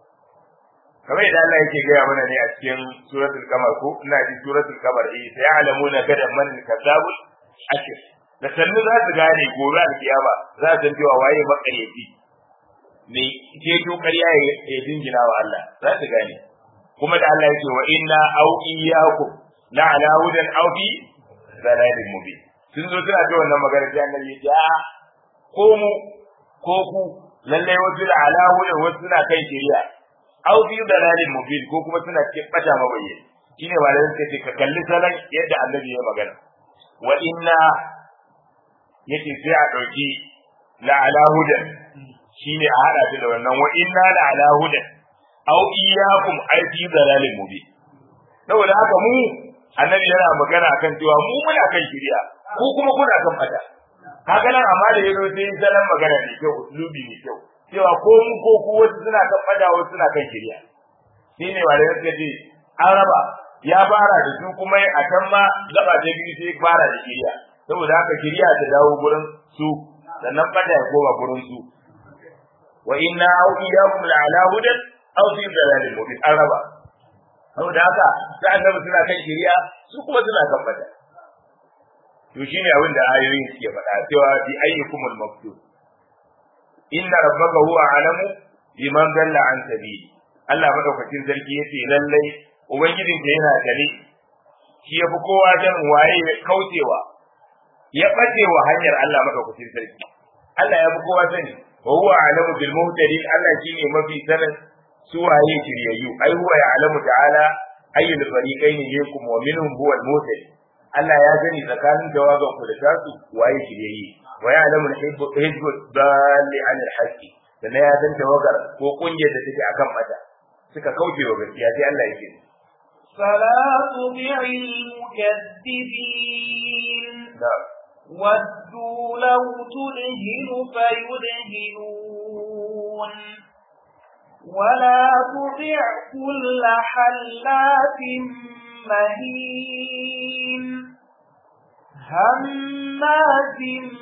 kamar yadda Allah yake gaya mana ne a cikin suratul kamar ko ina ji suratul kamar eh sai alamuna kada man kadzabul ashir da sannu za su gane gobe a kiyama za su cewa waye makaryaci ne ke to ƙarya ya dingina wa Allah za su gane kuma da Allah yake wa inna au iyyakum la ala hudan aw fi dalalin mubin sun zo suna ta wannan magana sai annabi ya ce a ko mu ko ku lalle wasu da ala hudan wasu suna kai shari'a aw fi dalalin mubin ko kuma suna cikin bata mabayyana shine malamin sai ka kalli salon yadda annabi ya magana wa inna yace sai a dauki la ala hudan shine a hada ta da wannan wa inna la ala hudan aw iyyakum ay fi dalalin mubin saboda haka mu annabi yana magana akan cewa mu muna kan shari'a ku kuma kuna kan bata kaga nan amma da yazo sai salon magana ne kyau uslubi ne kyau cewa ko mu ko ku wasu suna kan bada wasu suna kan shirya shine wanda yake ce an raba ya fara da su kuma a can ma gaba ta biyu sai fara da shirya saboda haka shiriya ta dawo gurin su sannan fada ya koma gurin su wa inna au iyyakum la ala hudan aw fi dalalin mubin araba saboda haka sai annabi suna kan shiriya su kuma suna kan fada to shine abin da ayoyin suke faɗa cewa bi ayyukumul maftun inna rabbaka huwa alamu biman dalla an sabili Allah madaukakin sarki yace lallai ubangijin da yana gare shi yafi kowa jan waye ya kaucewa ya bace wa hanyar Allah madaukakin sarki Allah ya fi kowa sani wa huwa alamu bil muhtadin Allah shine mafi sanin su waye shiryayyu ai huwa ya'lamu ta'ala ayyul fariqaini yakum wa minhum huwa al muhtadi Allah ya gani tsakanin jawaban ku da tasu waye shiryayye wa ya'lamu hizbu dalli an al haqqi da ya san tawagar ko kungiyar da take akan mata suka kauce wa gaskiya sai Allah yake فلا تطع المكذبين na'am ودوا لو تدهن فيدهنون ولا تطع كل حلاف مهين هماز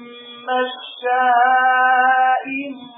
مشاء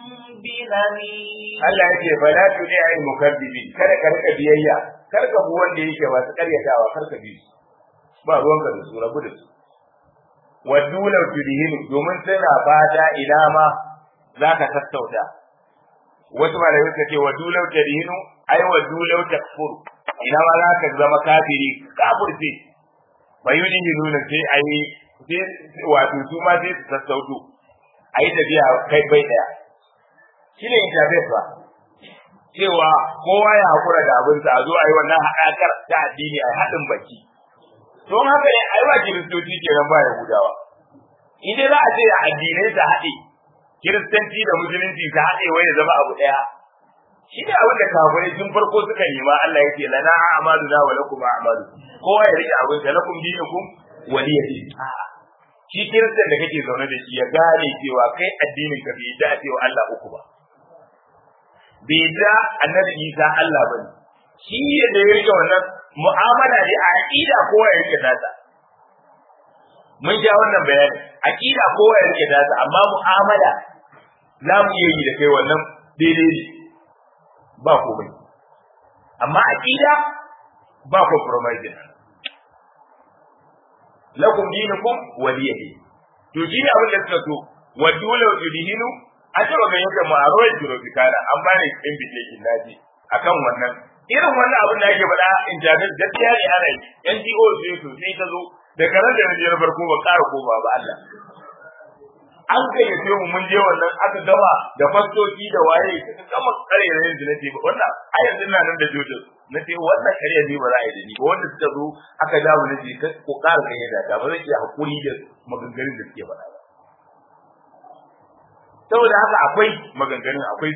بنميم Allah yake fala tudi ai mukaddibi kada ka rika biyayya kar ka bi wanda yake masu karyatawa kar ka bi su ba ruwanka da su rabu da su waddu law tudhinu domin suna fata ina ma zaka sassauta wasu malamai suka ce waddu law tudhinu ai waddu law takfur ina ma zaka zama kafiri kafirce bayudhinu ne sai ai sai wato su ma sai su sassauto ai tafiya kai bai daya shine internet ba cewa kowa ya hakura da abinsa a zo a yi wannan haɗakar ta addini a haɗin baki don haka ne ai ba kiristoci kenan ba yahudawa in dai za a ce addinai su haɗe kiristanci da musulunci su haɗe wai ya zama abu ɗaya shi ne abin da kafirai tun farko suka nema Allah ya ce lana a'malu na wa lakum a'malu kowa ya rike abin sa lakum dinukum waliya din shi kiristan da kake zaune da shi ya gane cewa kai addinin ka bai da cewa Allah uku ba bai da annabi Isa Allah bane shi da ya rike wannan mu'amala ne a aqida kowa ya rike data mun ja wannan bayani aqida kowa ya rike data amma mu'amala za mu iya yi da kai wannan daidai ne ba komai amma aqida ba compromise lakum dinukum waliyadi to shi ne abin da suka so wa dole tudhinu a taba ga yadda mu a rawar jirobikana an bani invitation naji akan wannan irin wannan abin da ake faɗa internet gaskiya ne ana yi NGO sai to sai ta zo da karan da na farko ba ƙara koma ba Allah an gayyace mu mun je wannan aka gama da fastoci da waye suka gama karerayen da nace ba wannan a yanzu ina nan da jojo nace wannan karya ne ba za a yi da ni ba wanda suka zo aka dawo nace ka ko ƙara gayyata ta ba zan iya hakuri da maganganun da suke faɗa ba saboda haka akwai maganganun akwai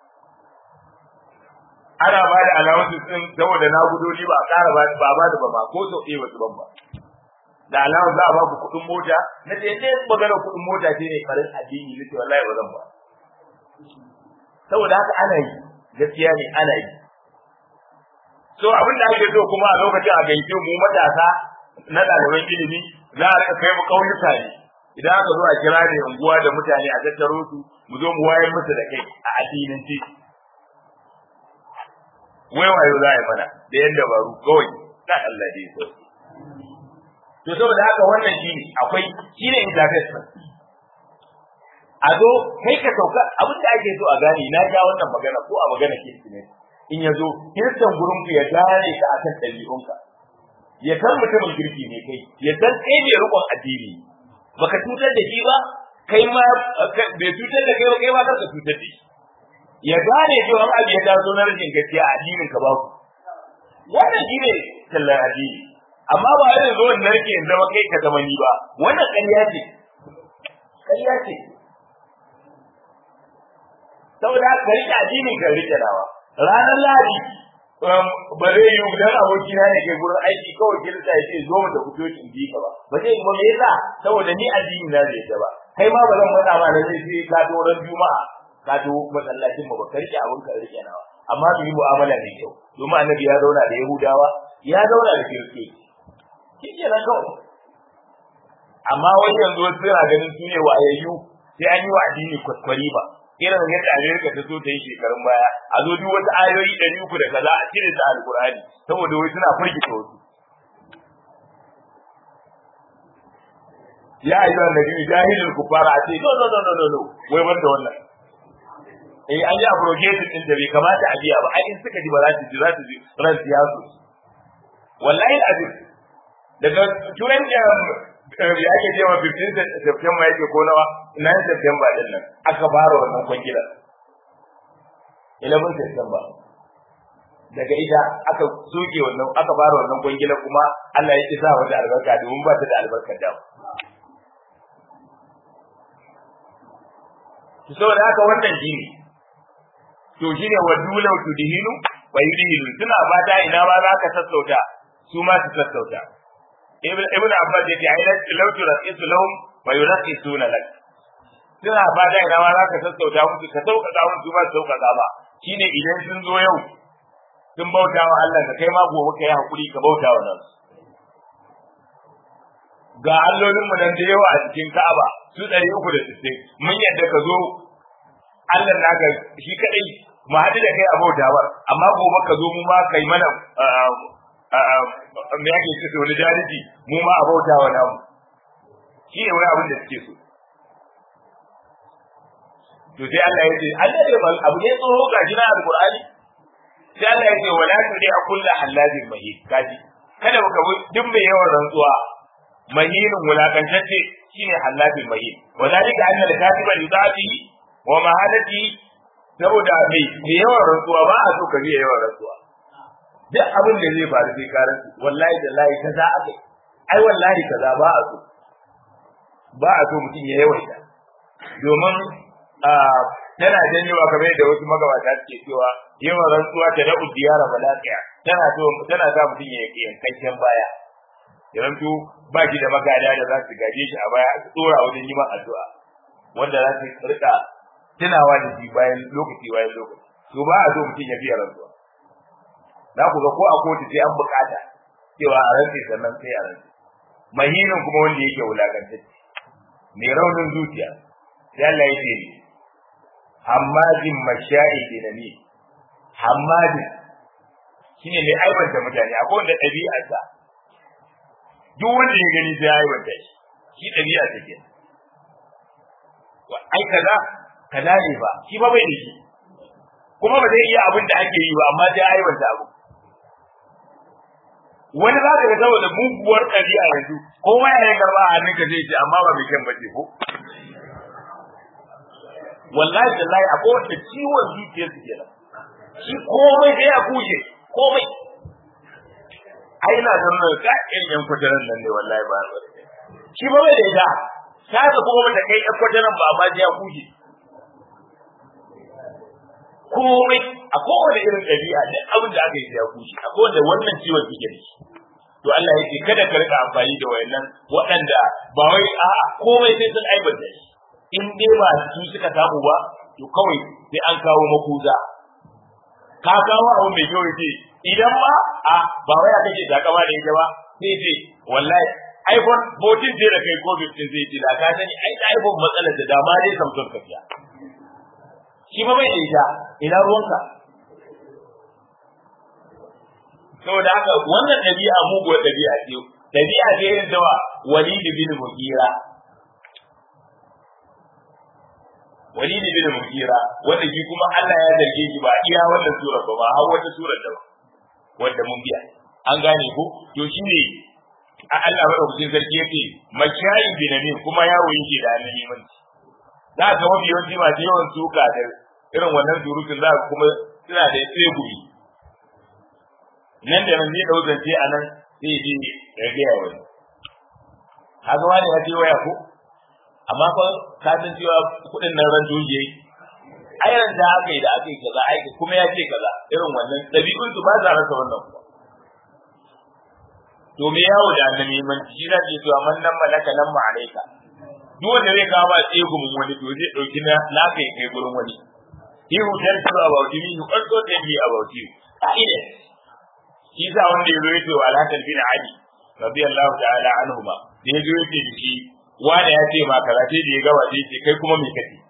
ana ba da alawansu din saboda na gudoli ba a ƙara ba ba ba da ba ma ko sau ɗaya wasu ban ba da alawar za a ba ku kuɗin mota na ce ɗaya magana kuɗin mota ce ne farin addini na ce wallahi ba zan ba saboda haka ana yi gaskiya ne ana yi so abin da ake so kuma a lokacin a gaike mu matasa na ɗaliban ilimi za a rika kai mu ƙauyuka ne idan aka zo a kira ne unguwa da mutane a tattaro su mu zo mu wayar musu da kai a addinance wai wayo za a yi mana da yan dabaru kawai na Allah dai so to saboda haka wannan shine akwai shine interface a zo kai ka sauka abin da ake so a gane na ja wannan magana ko a magana kirki in ya zo kiristan gurin ku ya gane ka akan ɗabi'unka ya san mutumin kirki ne kai ya san kai ne rukun addini baka cutar da shi ba kai ma bai cutar da kai ba kai ma kar ka cutar da shi ya gane cewa abu ya taso na rashin gaskiya a addinin ka ba ku wannan shi ne tallar addini amma ba yana zo wannan rike in zama kai ka zama ni ba wannan ƙarya ce ƙarya ce saboda ka rike addinin ka rike dawa ranar ladi ba zai yi dan aboki na ne kai gurin aiki kawai kirista ya ce zo mu da fito in bi ka ba ba zai yi ba me yasa saboda ni addini na zai ta ba kai ma ba zan faɗa ma da zai sai ka to ran juma'a ka to masallacin mu ba ka rike abin ka rike nawa amma mu yi mu'amala mai kyau domin annabi ya zauna da yahudawa ya zauna da kiristoci shi ke nan kawai amma wai yanzu wasu suna ganin su ne wayayyu sai an yi wa addini kwaskwari ba irin yadda Amerika ta so ta yi shekarun baya a zo duk wasu ayoyi ɗari uku da kaza a cire ta alkur'ani saboda wai suna firgita wasu ya ayyuha annabi jahilul kufara a ce no no no no no no wai banda wannan eh an yi abrogation din da bai kamata a biya ba ai in suka ji ba za su ji za su ji ran siyasu wallahi azim daga turan da ya ake cewa 15 September yake ko nawa 9 September din nan aka fara wannan kwangila 11 September daga ita aka soke wannan aka fara wannan kwangila kuma Allah ya isa wata albarka domin ba ta da albarkar da saboda haka wannan shine to shine wadulau tudhinu wa yudhinu suna fata ina ma za ka sassauta su ma su sassauta ibn ibn abbas yace aina law turaqisu lahum wa yuraqisuna lak suna fata ina ma za ka sassauta musu ka sauƙaƙa musu su ma su sauƙaƙa ba shine idan sun zo yau sun bauta wa Allah ka kai ma gobe ka yi hakuri ka bauta wa nan ga allolinmu nan da yawa a cikin Ka'aba su ɗari uku da sittin mun yadda ka zo Allah naka shi kaɗai mu haɗu da kai a bautawar amma gobe ka zo mu ma kai mana me yake ce wani jariji mu ma a bautawa namu shi ne wani abin da suke so to sai Allah ya ce Allah ne mal abu ne tsoro ga jina alqur'ani sai Allah ya ce wala tudi a kullu halladin mahin kaji kada ka bi duk mai yawan rantsuwa mahinin wulakantacce shine halladin mahin wa zalika anna al-katiba yudafi wa mahadati saboda mai mai yawan rantsuwa ba a so ka biya yawan rantsuwa duk abin da zai faru sai ka rantsu wallahi da lahi kaza akai ai wallahi kaza ba a so ba a so mutum ya yawaita domin tana janyewa kamar yadda wasu magabata suke cewa yawan rantsuwa ta da diyara balaqiya tana so tana sa mutum ya yankakken baya ya rantu ba shi da magada da za su gaje shi a baya su tsora wajen yi addu'a wanda za su rika tunawa da shi bayan lokaci bayan lokaci to ba a so mutum ya biya rantsuwa za ku ga ko a kotu sai an bukata cewa a rantse sannan sai a rantse mahinin kuma wanda yake wulakantacce mai raunin zuciya sai Allah ya ce hammadin masha'i binani hammadin shine mai aibanta mutane akwai wanda ɗabi'arsa duk wanda ya gani sai ya aibanta shi shi ɗabi'a take ai kaza kaza ne ba shi ba bai da shi kuma ba zai iya abin da ake yi ba amma sai ya aibanta abu wani za ka ga saboda muguwar ɗabi'a yanzu kowa ya yi karɓa a hannunka zai ce amma ba mai kyan bace ko wallahi tallahi akwai wanda ciwon zuciyar su kenan shi komai sai ya kuje komai ai na san nan ka in yan kwataran nan ne wallahi ba shi ba bai da ita ta ga kuma mata kai yan kwataran ba amma sai ya kuje komai a kowane irin ɗabi'a duk abin da aka yi ya kuje akwai wanda wannan ciwon suke da shi to Allah ya ce kada ka rika amfani da wayannan waɗanda ba wai a komai sai sun aibanta shi in dai ba su suka samu ba to kawai sai an kawo makuza ka kawo abu mai kyau ce idan ma a ba wai aka ce takama da ita ba sai ce wallahi iPhone 14 sai da kai ko 15 sai ce da ka sani ai da iPhone matsalar da dama dai Samsung ka fiya shi ba bai da ita ina ruwanka saboda haka wannan ɗabi'a muguwar ɗabi'a ce ɗabi'a ce irin da Walid bin Mughira Walid bin Mughira wanda shi kuma Allah ya zarge shi ba iya wannan sura ba har wata sura da ba wanda mun biya an gane ko to shine a Allah madaukakin sarki yake mashayin binamin kuma yawo yake da annabi mun za ka mafi yawanci masu yawan suka da irin wannan surutun za ka kuma suna da tsegumi nan da nan zai dau zance a nan sai ji ya gaya wani haka wani ya ce waya ko amma fa ka san cewa kuɗin nan ran doje ai ran da aka yi da aka yi kaza ai kuma ya ce kaza irin wannan ɗabi'un su ba za rasa wannan kuma to me yawo da annabi man shi da ce to amman nan malaka nan ma alaika duk wanda zai kawo ba tsegumin wani to zai dauki na naka ya kai gurin wani he who tells you about me he also tell me about you ka'ida shi sa wanda ya zo ya ce wa alhakan bin ali radiyallahu ta'ala anhuma da ya zo yake da shi wanda ya ce ma kaza sai da ya gaba sai ce kai kuma me kace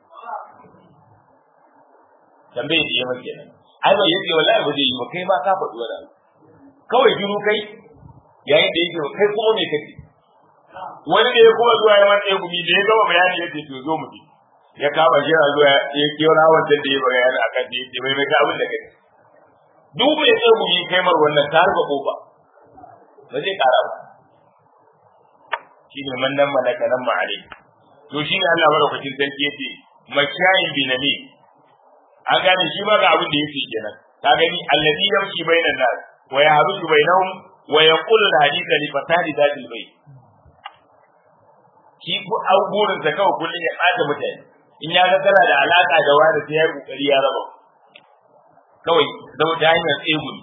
tambaye da yamma kenan ai ba yace wallahi ba zai yi ba kai ma ka faɗi wani abu kawai jiru kai yayin da yake kai kuma me kace wani da ya kuma zuwa ya manta gumi da ya gama bayani yace to zo mu ji ya kama shi a zuwa ya kira wancan da ya bayani akan da yace mai mai abin da kai duk mai tsaye gumi kai mar wannan ta rufe kofa ba zai kara ba shine man nan malaka nan ma'ale to shine Allah madaukakin sarki yace mashayin binami an gane shi ma ga abin da yake kenan ka gani allazi yamshi bainan nas wa yahruju bainahum wa yaqulu alhadith li fatadi dadil bayt shi ko abubuwan sa kawai kullun ya bata mutane in ya ga kana da alaka da wani sai ya yi kokari ya raba kawai zama ta hanyar tsegumi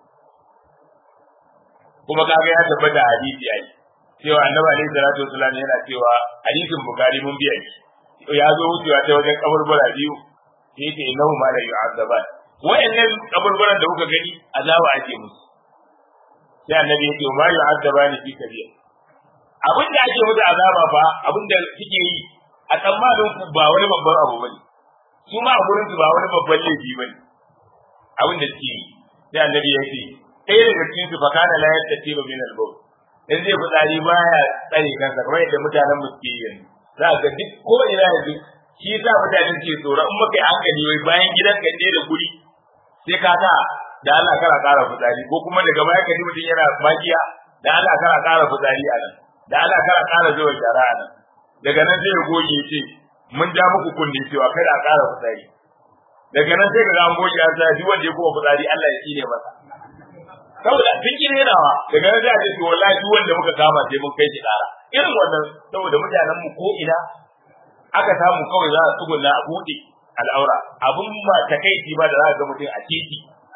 kuma kaga ya tabbata hadisi ai cewa annabi alaihi salatu wasallam yana cewa hadisin bukari mun biya shi ya zo wucewa ta wajen kaburbura biyu sai yake innahu ma la yu'azzaban wa'annan kaburburan da kuka gani azaba ake musu sai annabi yake ma yu'azzabani fi kabir abin da ake musu azaba fa abin da suke yi a tsammanin ku ba wani babban abu bane su ma a gurin su ba wani babban laifi bane abin da suke yi sai annabi ya ce ɗaya daga cikin su fakana la yattatiba min al-bawl in zai fitsari baya tsare kansa kamar yadda mutanen mu suke yi yanzu za ka duk ko ina yanzu shi yasa mutanen ke tsoro in muka yi hankali wai bayan gidan ka ne da guri sai ka sa da Allah kara ƙara fitsari ko kuma daga baya ka ji mutum yana magiya da Allah kara ƙara fitsari a nan da Allah kara ƙara zuwa shara a nan daga nan sai ya goge ya ce mun ja muku kunne cewa kada a ƙara fitsari daga nan sai ka ga an goge an sa duk wanda ya kuma fitsari Allah ya tsine masa saboda sun ki renawa daga nan sai a ce to wallahi duk wanda muka kama sai mun kai shi ƙara irin wannan saboda mutanen mu ko ina aka samu kawai za a tsugunna a buɗe al'aura abun ba takaici ba da za ga mutum a titi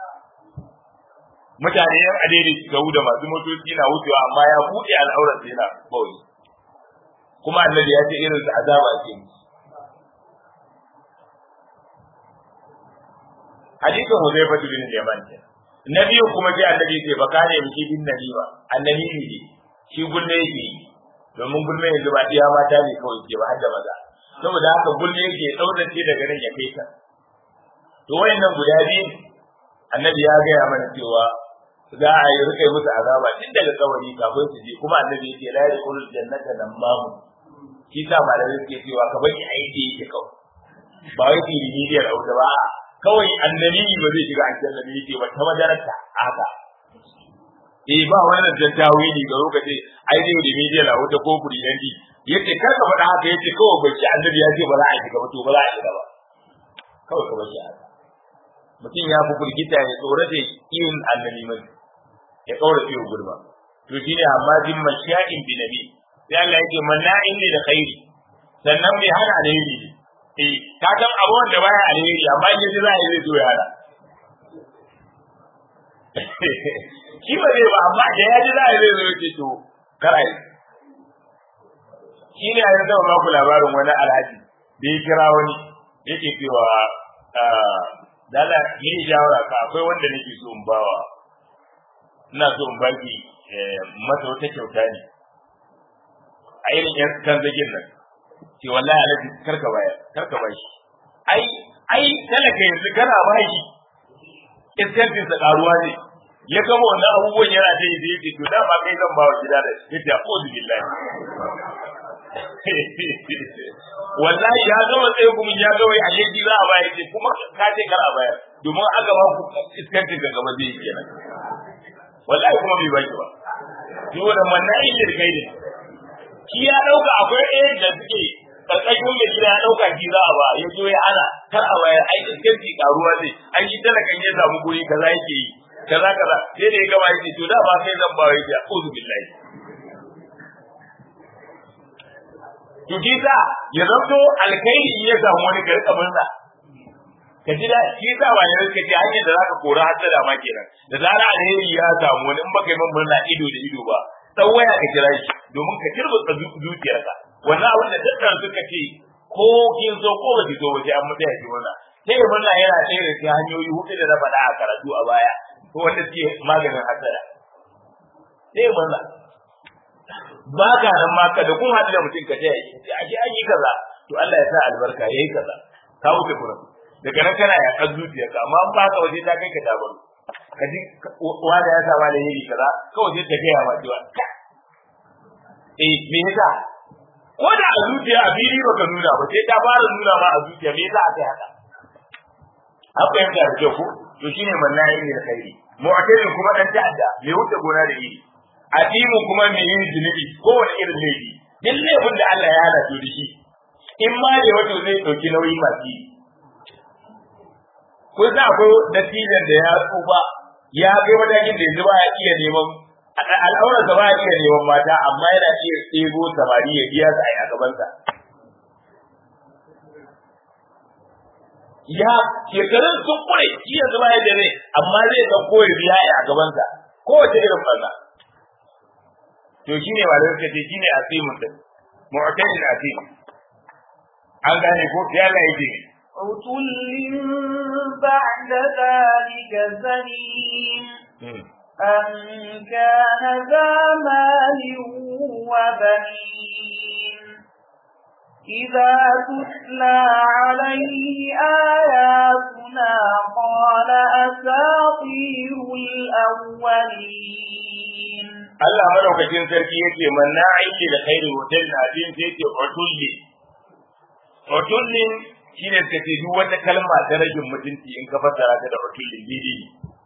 mutane yan adere ga da masu motoci na wucewa amma ya buɗe al'aurar sa yana bawai kuma annabi ya ce irin azaba ke musu hadisin Huzaifa bin Yaman ke na biyu kuma sai annabi ce baka ne miki bin nabiwa annabi ne shi gulle yake domin gulle yanzu ba iya mata ne kawai ke ba har da maza saboda haka gulle yake daudace daga nan ya kai ta to wayannan guda biyu annabi ya gaya mana cewa za a yi rika musu azaba tun daga kawari kafin su je kuma annabi yake la yadkhulu jannata nan mamu shi sa malamai suke cewa ka bari a yi da yake kawai ba wai fili midiyar auta ba kawai annabi ba zai shiga aljanna ne yake ba ta madarata haka eh ba wannan tattawili ga lokaci ai dai da midiyar auta ko kuri yanki yace kar ka faɗa haka yace kawai bai ci annabi ya ce ba za a shiga ba to ba za a shiga ba kawai ka bari haka mutum ya fi firgita ya tsorata yin annabi mai ya kaura fiye gurba to shine amma din masha'in bi nabi sai Allah yake manna'in ne da khairi sannan bai hana alheri ne eh ka san abu wanda baya alheri amma in yaji zai zai zo ya hana shi ba zai ba amma da yaji zai zai zo ya ce to karai shi ne a yanzu ba ku labarin wani alhaji da ya kira wani yake cewa dala yi shawara ka akwai wanda nake so in bawa ina so in baki masa wata kyauta ne a irin yan kan zagin nan ce wallahi alaji karka baya karka ba shi ai ai talaka yanzu kana ba shi iskantin sa karuwa ne ya gama wannan abubuwan yana da yi yake to da ba kai zan ba wa gida da yace a'udhu billahi wallahi ya gama tsaye kuma ya ga wai alaji za a bayar ce kuma ka ce kar a bayar domin aka ba ku iskantin ga gaba zai kenan wallahi kuma bai baki ba saboda manna'i da kai ne shi ya dauka akwai ɗaya da suke karkashin mai gida ya dauka shi za a ba ya zo ya ana kar a bayar ai iskanci karuwa zai ai shi talakan ya samu guri kaza yake yi kaza kaza sai da ya gaba yake to da ba kai zan ba wai ya uzu billahi to kisa ya zanto alkhairi in ya samu wani garka murna ka ji da shi sa ba ne ka ji hanyar da zaka kora hasada ma kenan da zara alheri ya samu wani in baka yi min murna ido da ido ba dan waya ka kira shi domin ka kirbuta zuciyarka wannan abin da dukkan suka ce ko kin so ko baki so ba sai an mutaya ki murna sai murna yana ɗaya da cikin hanyoyi hudu da na faɗa a karatu a baya ko wanda suke maganin hasada sai murna ba ka nan ma ka da kun haɗu da mutum ka taya shi a ji an yi kaza to Allah ya sa albarka yayi kaza ka wuce kuran daga nan kana ya kan zuciyarka amma an ba ka waje ta kai ka dabar ka ji wanda ya sa ma da yiri kaza kawai sai ta gaya ma cewa eh me yasa ko da a zuciya a fili baka nuna ba sai ta fara nuna ma a zuciya me yasa aka haka an fahimta da kyau ko to shine mannayi ne da khairi mu'tadin kuma dan ta'adda me wuce gona da iri adimu kuma me yin zunubi ko wani irin laifi duk laifin da Allah ya hana to da shi in ma ne wato zai dauki nauyi masu yi kun sa akwai natijan da ya tsufa ya kai matakin da yanzu ba ya iya neman al'aurarsa ba ya iya neman mata amma yana iya tsego samari ya biya su a yi a gabansa ya shekarun sun kure shi yanzu ba yadda ne amma zai san ko ya biya a gabansa kowace irin banza to shine ba da suka ce shine asimun din mu'tadil asim an gane ko ya Allah yake عتل بعد ذلك زنيم أن كان ذا مال وبنين إذا تتلى عليه آياتنا قال أساطير الأولين Allah madaukakin sarki yake manna aiki da khairu hotel na din sai yake otulli otullin shine suka ce duk wata kalma ta ragin mutunci in ka fassara ta da otullin didi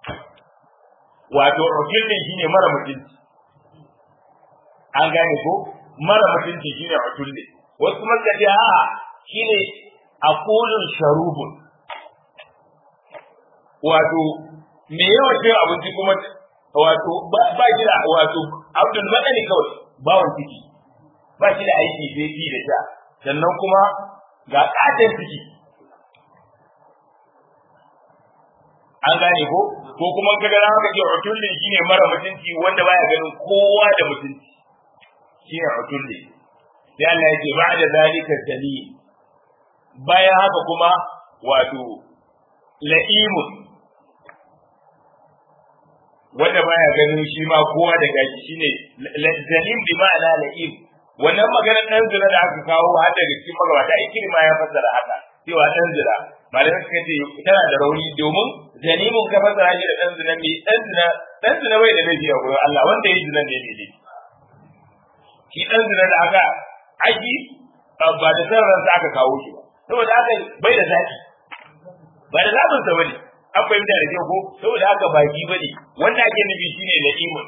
wato otullin shine mara mutunci an gane ko mara mutunci shine otullin wasu kuma suka ce a'a shine aqulun sharubun wato me yawa cin abinci kuma wato ba shi da wato abdul madani kawai bawon ciki ba shi da aiki sai ci da sha sannan kuma ga katon ciki an gane ko ko kuma kaga na haka ce utullin shine mara mutunci wanda baya ganin kowa da mutunci shine utullin sai Allah yake ba da zalika sali bayan haka kuma wato la'imun wanda baya ganin shi ma kowa da gashi shine zalim bi ma'ana la'im wannan maganar dan zira da aka kawo har daga cikin magabata ikiri ma ya fassara haka cewa dan zira malamai suka ce tana da rauni domin zalimun ka fassara shi da dan zina mai dan zina dan zina bai da laifi a gurin Allah wanda ya zina ne ne shi dan zina da aka aiki ba da san ransa aka kawo shi ba saboda haka bai da zaki ba da zabin sa bane an fahimta da kyau ko saboda haka baki bane wanda ake nufi shine la'imun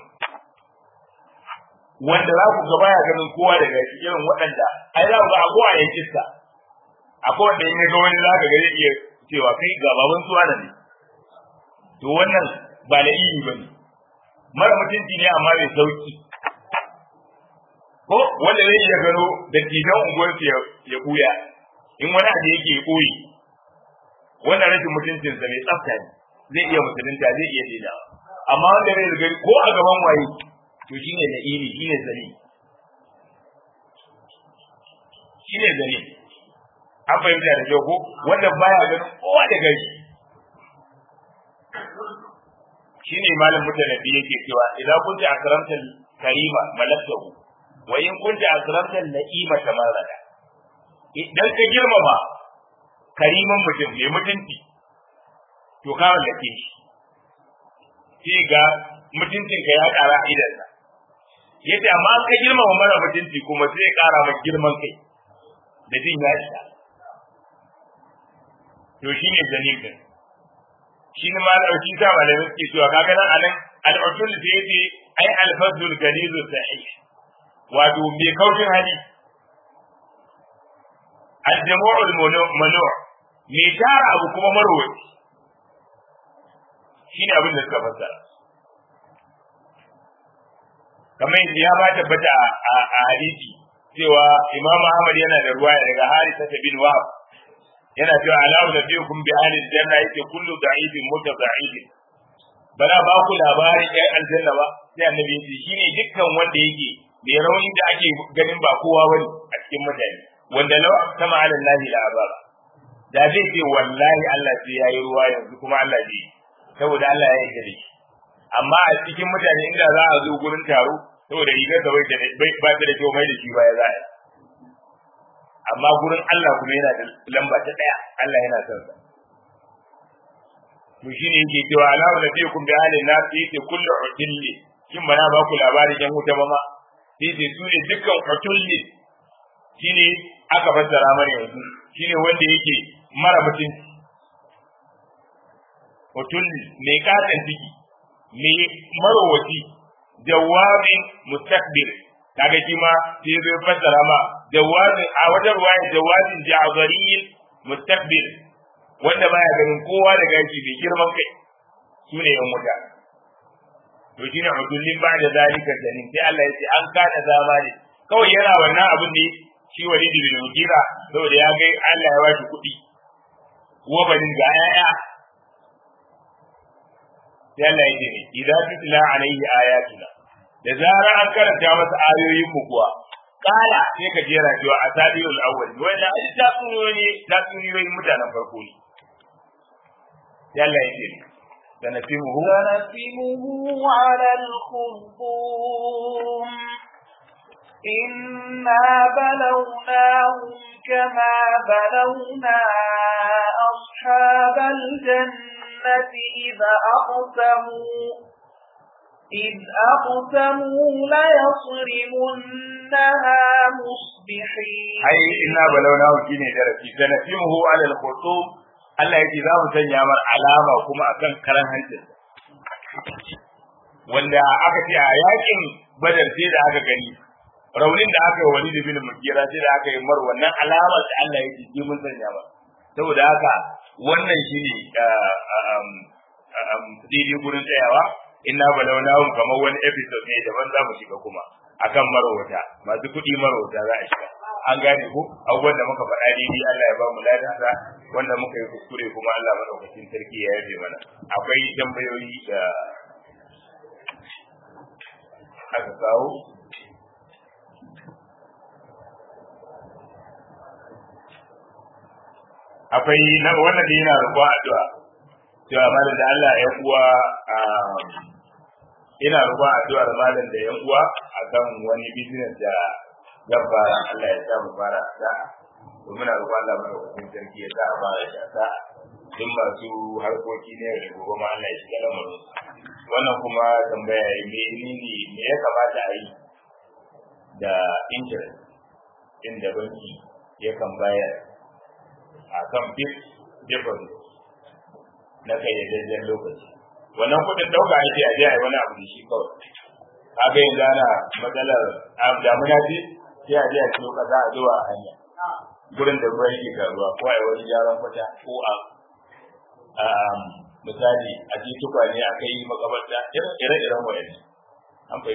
wanda za ku gaba ya ganin kowa daga irin waɗanda ai za ku ga abuwa ya iska akwai wanda in ga wani za ka ga zai iya cewa kai ga baban suwa ne to wannan ba la'imi ba ne mara mutunci ne amma mai sauki ko wanda zai iya gano da tijan unguwarsu ya buya in wani abu yake koyi wannan rashin mutuncinsa mai tsafta ne zai iya musulunta zai iya daina amma wanda zai riga ko a gaban waye to shine da iri shine zali shine zali an fahimta da kyau ko wanda baya ganin kowa da gari shine malam mutanabi yake cewa idan kunta akramta karima malakahu wa in kunta akramta la'ima tamarrada idan ka girmama kariman mutum mai mutunci to ka wallake shi sai ga mutuncinka ya ƙara a idansa yace amma ka girmama mara mutunci kuma sai ya ƙara maka girman kai da jin ya isa to shine zalibin shi ne ma dauki ta ba da suke cewa kaga nan anan al-usul sai yace ai al-fadlul galizu sahih wato mai kaushin hali al-jamu'ul manu' mai tara abu kuma marwaci shine abin da suka fassara kamar yadda ya ba tabbata a hadisi cewa Imam Ahmad yana da ruwaya daga Harisa bin Wahab yana cewa alawu da biyu kun bi ahli janna yake kullu da'ifin mutada'ifin bana ba ku labarin ɗan aljanna ba sai annabi yace shine dukkan wanda yake mai rauni da ake ganin ba kowa bane a cikin mutane wanda law sama ala Allah la azaba da zai ce wallahi Allah sai yayi ruwa yanzu kuma Allah zai saboda Allah ya yarda da shi amma a cikin mutane inda za a zo gurin taro saboda rigar da bai da bai ba ta da kyau mai da shi baya za a yi amma gurin Allah kuma yana da lamba ta daya Allah yana son sa to shine yake cewa ala wa nabiyikum bi halin nas yake kullu utulli kin bana ba ku labarin yan wuta ba ma yake su ne dukkan utulli shine aka fassara mana yanzu shine wanda yake mara mutunci utulli mai katon ciki mai marowaci jawabin mustakbir kaga shi ma sai zai fassara ma jawabin a wajen ruwaya jawabin ja'zariyin mustakbir wanda baya ganin kowa da gashi mai girman kai su ne yan wuta to shine udullin ba da zalika janin sai Allah ya ce an kana zamani kawai yana wannan abin ne shi walidi bin mugira saboda ya ga Allah ya bashi kuɗi wa banin ga yaya sai Allah ya ce ne idan tutla alaihi ayatuna da zarar an karanta masa ayoyin mu kuwa kala sai ka jera cewa asadirul awwal wannan ai ta tsuniyoyi ta tsuniyoyin mutanen farko ne sai Allah ya ce سنسمه سنسمه على الخرطوم إنا بلوناهم كما بلونا أصحاب الجنة إذا أقسموا إذ أقسموا ليصرمنها مصبحين أي إنا بلوناهم كيني درسي سنسمه على الخرطوم Allah ya ce za mu sanya mar alama kuma akan karan hancin wanda aka ce a yakin badar sai da aka gani raunin da aka yi wani da bin mukira sai da aka yi mar wannan alamar da Allah ya ce ji mun sanya mar saboda haka wannan shine daidai gurin tsayawa inna balawnahum kamar wani episode ne daban za mu shiga kuma akan marwata masu kuɗi marwata za a shiga an gane ko abubuwan da muka faɗa daidai Allah ya ba mu ladansa wanda muka yi kuskure kuma Allah madaukakin sarki ya yafe mana akwai tambayoyi da aka kawo akwai na wannan da yana roƙon addu'a cewa malam da Allah ya uwa ina roƙon addu'ar malam da yan uwa akan wani business da zan fara Allah ya sa mu fara da to muna roƙon Allah madaukakin sarki ya sa a fara da sa duk masu harkoki ne da gobe ma Allah ya shiga lamarin wannan kuma tambaya me ne me ya kamata a yi da interest inda banki yakan bayar a kan fixed deposit na kayyadajjen lokaci wannan kuɗin ɗauka ake a je a yi wani abu da shi kawai kaga yanzu ana matsalar damuna ce sai a je a ciyo ƙasa a zuwa a hanya gurin da ruwa yake karuwa ko a yi wani gyaran kwata ko a misali a ji tukwane a kai makabarta ire-iren wayannan an